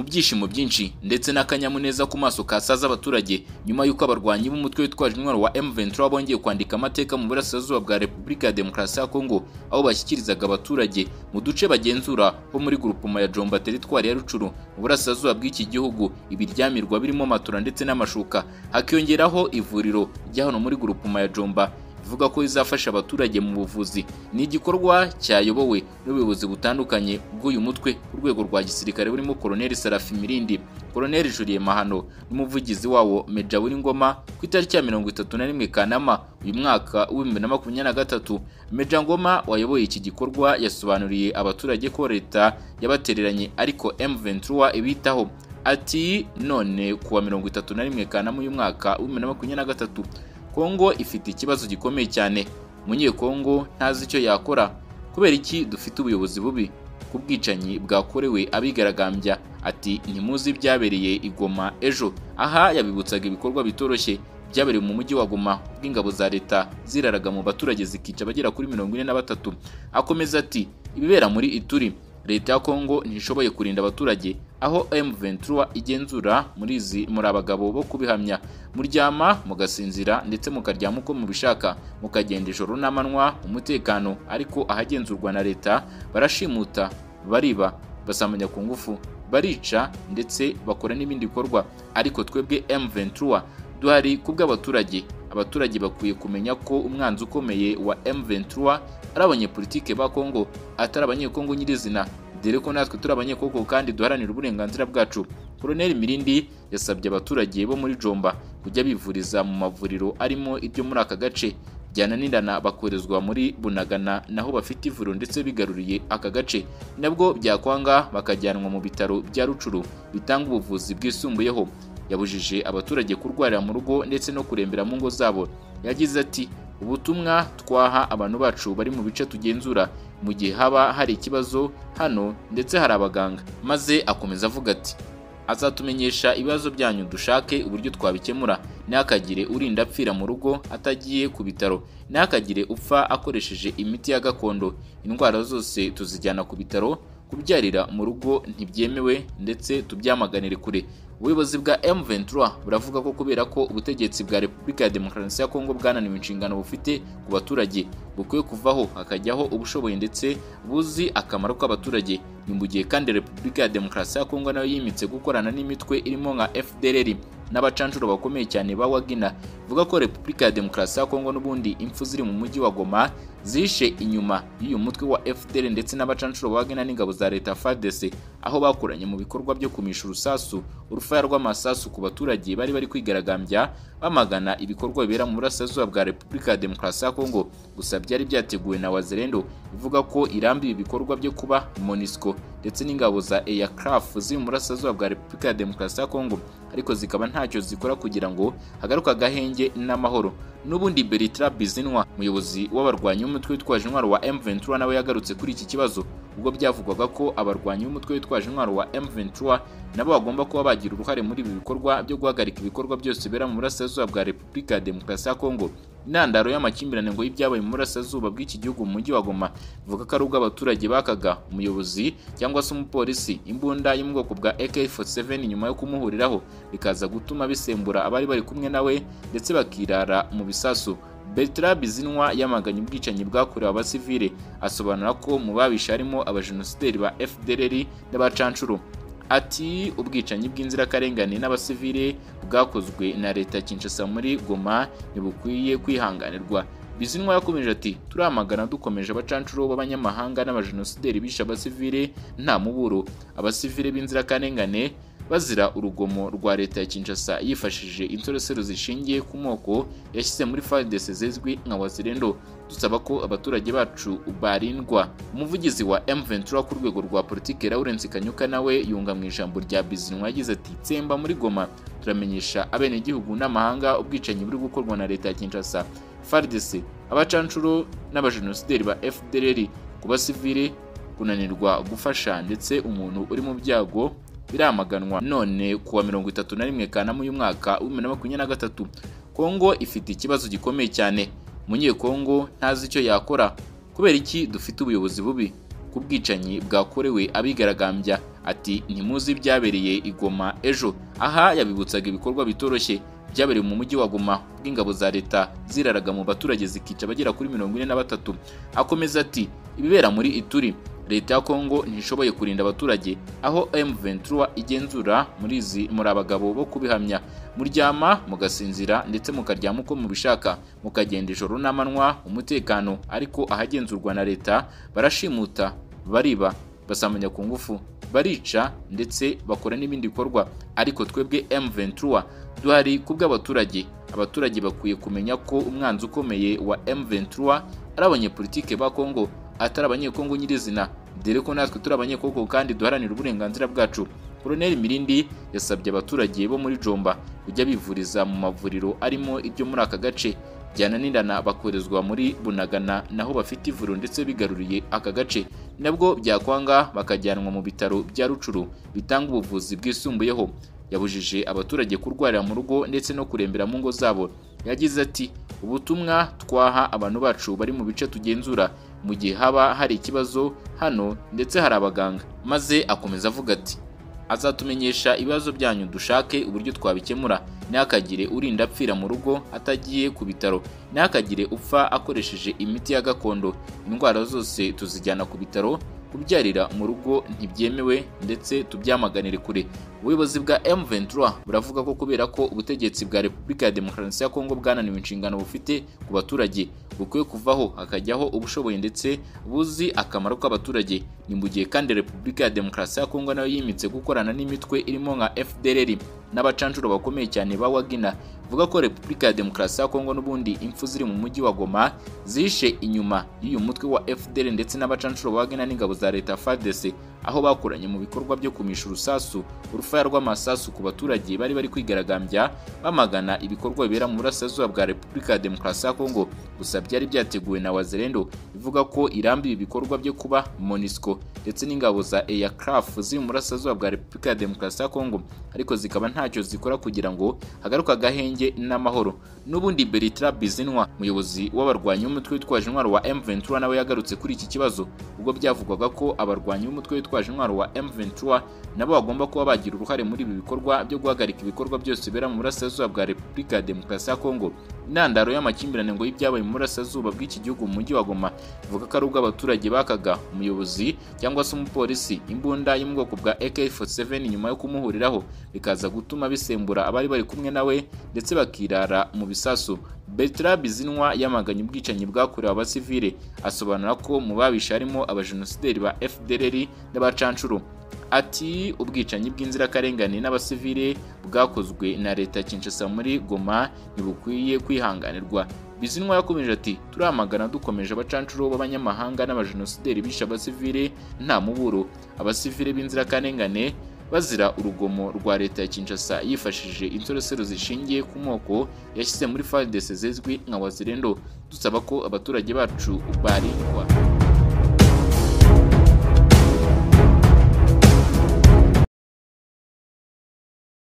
ibyishimo byinshi ndetse n'akanyamuneza ku maso kasaze abaturage nyuma y'uko abarwanyi b'umutwe witwaje intwaro wa M23 bongeye kwandika amateka mu burasirazuba bwa Repubulika ya Demokarasi ya Kongo aho bashyikirizaga abaturage mu duce bagenzura ho muri Grupuma ya Jomba teritwari ya Rucuru mu burasirazuba bw'iki gihugu ibiryamirwa birimo matora ndetse n'amashuka hakiyongeraho ivuriro rya hano muri Grupuma ya Jomba ivuga ko izafasha abaturage mu buvuzi ni igikorwa cyayobowe n'ubuyobozi butandukanye bw'uyu mutwe ku rwego rwa gisirikare burimo koloneli sarafi mirindi koloneli juliye mahano n'umuvugizi wawo meja ngoma ku itariki ya mirongo itatu na rimwe kanama uyu mwaka w'ibihumbi na makumyabiri na gatatu meja ngoma wayoboye iki gikorwa yasobanuriye abaturage ko leta yabatereranye ariko M23 ibitaho ati none kuwa mirongo itatu na rimwe kanama uyu mwaka w'ibihumbi na makumyabiri na gatatu kongo ifite ikibazo gikomeye cyane umunyekongo ntazi icyo yakora kubera iki dufite ubuyobozi bubi ku bwicanyi bwakorewe abigaragambya ati ntimuzi ibyabereye igoma ejo aha yabibutsaga ibikorwa bitoroshye byabereye mu mujyi wa Goma ubwo ingabo za leta ziraraga mu baturage zikica abagera kuri mirongo ine na batatu akomeza ati ibibera muri ituri leta ya kongo ntishoboye kurinda abaturage aho M23 igenzura muri izi muri abagabo bo kubihamya muryama mugasinzira ndetse mukaryama uko mubishaka mukagenda ijoro n'amanywa umutekano ariko ahagenzurwa na leta barashimuta bariba basamanya ku ngufu barica ndetse bakora n'ibindi bikorwa ariko twebwe M23 duhari kubw'abaturage abaturage bakwiye kumenya ko umwanzi ukomeye wa M23 ari abanyepolitike ba Kongo atari abanyekongo nyirizina dore ko natwe turi abanyekongo kandi duharanira uburenganzira bwacu Colonel Mirindi yasabye abaturage bo muri Jomba kujya bivuriza mu mavuriro arimo iryo muri aka gace byananirana bakoherezwa muri Bunagana naho bafite ivuriro ndetse bigaruriye aka gace nabwo byakwanga bakajyanwa mu bitaro bya Rucuru bitanga ubuvuzi bwisumbuyeho yabujije abaturage kurwarira mu rugo ndetse no kurembera mu ngo zabo yagize ati ubutumwa twaha abantu bacu bari mu bice tugenzura mu gihe haba hari ikibazo hano ndetse hari abaganga maze akomeza avuga ati azatumenyesha ibibazo byanyu dushake uburyo twabikemura ntakagire urinda apfira mu rugo atagiye ku bitaro ntakagire upfa akoresheje imiti ya gakondo indwara zose tuzijyana ku bitaro kubyarira mu rugo ntibyemewe ndetse tubyamaganire kure ubuyobozi bwa M23 buravuga ko kubera ko ubutegetsi bwa Repubulika ya Demokarasi ya Kongo bwananiwe inshingano bufite ku baturage bukwiye kuvaho hakajyaho ubushoboye ndetse buzi akamaro k'abaturage ni mu gihe kandi Repubulika ya Demokarasi ya Kongo nayo yimitse gukorana n'imitwe irimo nka FDLR n'abacanshuro bakomeye cyane ba Wagina ivuga ko Repubulika ya Demokarasi ya Kongo n'ubundi impfu ziri mu mujyi wa Goma zishe inyuma y'uyu mutwe wa FDL ndetse n'abacanshuro ba Wagina n'ingabo za leta FARDC aho bakoranye mu bikorwa byo kumisha urusasu urufaya rw'amasasu ku baturage bari bari kwigaragambya bamagana ibikorwa bibera mu burasirazuba bwa Repubulika ya Demokarasi ya Kongo gusa byari byateguwe na Wazerendo ivuga ko iramba ibi bikorwa byo kuba MONUSCO ndetse n'ingabo za EACRF ziri mu burasirazuba bwa Repubulika ya Demokarasi ya Kongo ariko zikaba ntacyo zikora kugira ngo hagaruke agahenge n'amahoro n'ubundi Bertrand Bizinwa umuyobozi w'abarwanyi b'umutwe witwaje intwaro wa M23 nawe yagarutse kuri iki kibazo ubwo byavugwaga ko abarwanyi b'umutwe witwaje intwaro wa M23 nabo bagomba kuba bagira uruhare muri ibi bikorwa byo guhagarika ibikorwa byose bibera mu burasirazuba bwa Repubulika ya Demokarasi ya Kongo intandaro y'amakimbirane ngo y'ibyabaye mu burasirazuba bw'iki gihugu mu mujyi wa Goma ivuga ko ari ubwo abaturage bakaga umuyobozi cyangwa se umupolisi imbunda yo mu bwoko bwa AK47 nyuma yo kumuhuriraho bikaza gutuma bisembura abari bari kumwe nawe ndetse bakirara mu bisasu Bertrand Bizinwa yamaganye ubwicanyi bwakorewe abasivile asobanura ko mu babishe harimo abajenosideri ba FDLR n'abacanshuro ati ubwicanyi bw'inzirakarengane n'abasivile bwakozwe na leta ya Kinshasa muri Goma ntibukwiye kwihanganirwa Bizinwa yakomeje ati turamagana dukomeje abacanshuro b'abanyamahanga n'abajenosideri bishe abasivile nta muburo abasivile b'inzirakarengane bazira urugomo rwa leta ya Kinshasa yifashishije insoresero zishingiye ku moko yashyize muri FARDC zizwi nka Wazirendo dusaba ko abaturage bacu barindwa umuvugizi wa M23 ku rwego rwa politike Lawrence Kanyuka nawe yunga mu ijambo rya Bizinwa yagize ati tsemba muri Goma turamenyesha abenegihugu n'amahanga ubwicanyi buri gukorwa na leta ya Kinshasa FARDC abacanshuro n'abajenosideri ba FDLR ku basivile kunanirwa gufasha ndetse umuntu uri mu byago biramaganwa none kuwa mirongo itatu na rimwe kanama uyu mwaka w'ibihumbi na makumyabiri na gatatu kongo ifite ikibazo gikomeye cyane umunyekongo ntazi icyo yakora kubera iki dufite ubuyobozi bubi ku bwicanyi bwakorewe abigaragambya ati ntimuzi ibyabereye igoma ejo aha yabibutsaga ibikorwa bitoroshye byabereye mu mujyi wa Goma ubwo ingabo za leta ziraraga mu baturage zikica abagera kuri mirongo ine na batatu akomeza ati ibibera muri ituri leta ya kongo ntishoboye kurinda abaturage aho M23 igenzura muri izi muri abagabo bo kubihamya muryama mugasinzira ndetse mukaryama uko mubishaka mukagenda ijoro n'amanywa umutekano ariko ahagenzurwa na leta barashimuta bariba basamanya ku ngufu barica ndetse bakora n'ibindi bikorwa ariko twebwe M23 duhari ku bw'abaturage abaturage bakwiye kumenya ko umwanzi ukomeye wa M23 ari abanyepolitike ba Kongo atari abanyekongo nyirizina dore ko natwe turi abanyekongo kandi duharanira uburenganzira bwacu Colonel Mirindi yasabye abaturage bo muri Jomba kujya bivuriza mu mavuriro arimo ibyo muri aka gace byananirana bakoherezwa muri bunagana naho bafite ivuriro ndetse bigaruriye aka gace nabwo byakwanga bakajyanwa mu bitaro bya rucuru bitanga ubuvuzi bwisumbuyeho yabujije abaturage kurwarira mu rugo ndetse no kurembera mu ngo zabo yagize ati ubutumwa twaha abantu bacu bari mu bice tugenzura mu gihe haba hari ikibazo hano ndetse hari abaganga maze akomeza avuga ati azatumenyesha ibibazo byanyu dushake uburyo twabikemura ntihakagire urinda apfira mu rugo atagiye ku bitaro ntihakagire upfa akoresheje imiti ya gakondo indwara zose tuzijyana ku bitaro kubyarira mu rugo ntibyemewe ndetse tubyamaganire kure ubuyobozi bwa M23 buravuga ko kubera ko ubutegetsi bwa Repubulika ya Demokarasi ya Kongo bwananiwe inshingano bufite ku baturage bukwiye kuvaho hakajyaho ubushoboye ndetse buzi akamaro k'abaturage ni mu gihe kandi Repubulika ya Demokarasi ya Kongo nayo yimitse gukorana n'imitwe irimo nka FDLR n'abacanshuro bakomeye cyane ba Wagina vuga ko Repubulika ya Demokarasi ya Kongo n'ubundi impfu ziri mu mujyi wa Goma zishe inyuma y'uyu mutwe wa FDL ndetse n'abacanshuro ba Wagina n'ingabo za leta FARDC aho bakoranye mu bikorwa byo kumisha urusasu urufaya rw'amasasu ku baturage bari bari kwigaragambya bamagana ibikorwa bibera mu burasirazuba bwa Repubulika ya Demokarasi ya Kongo gusa byari byateguwe na Wazalendo ivuga ko irambiye ibikorwa byo kuba MONUSCO ndetse n'ingabo za EACRF ziri mu burasirazuba bwa Repubulika ya Demokarasi ya Kongo ariko zikaba ntacyo zikora kugira ngo hagaruka agahenge n'amahoro n'ubundi Bertrand Bizinwa umuyobozi w'abarwanyi b'umutwe witwaje intwaro wa M23 nawe yagarutse kuri iki kibazo ubwo byavugwaga ko abarwanyi b'umutwe witwaje intwaro wa M23 nabo bagomba kuba bagira uruhare muri ibi bikorwa byo guhagarika ibikorwa byose bibera mu burasirazuba bwa Repubulika ya Demokarasi ya Kongo intandaro y'amakimbirane ngo y'ibyabaye mu burasirazuba bw'iki gihugu mu mujyi wa Goma ivuga ko ari ubwo abaturage bakaga umuyobozi cyangwa se umupolisi imbunda yo mu bwoko bwa AK47 nyuma yo kumuhuriraho bikaza gutuma bisembura abari bari kumwe nawe ndetse bakirara mu bisasu Bertrand Bizinwa yamaganye ubwicanyi bwakorewe abasivile asobanura ko mu babishe harimo abajenosideri ba FDLR n'abacanshuro ati ubwicanyi bw'inzirakarengane n'abasivile bwakozwe na leta ya Kinshasa muri Goma ntibukwiye kwihanganirwa Bizinwa yakomeje ati turamagana dukomeje abacanshuro b'abanyamahanga n'abajenosideri bishe abasivile nta muburo abasivile b'inzirakarengane bazira urugomo rwa leta ya Kinshasa yifashishije insoresero zishingiye ku moko yashyize muri FARDC zizwi nka Wazirendo dusaba ko abaturage bacu barindwa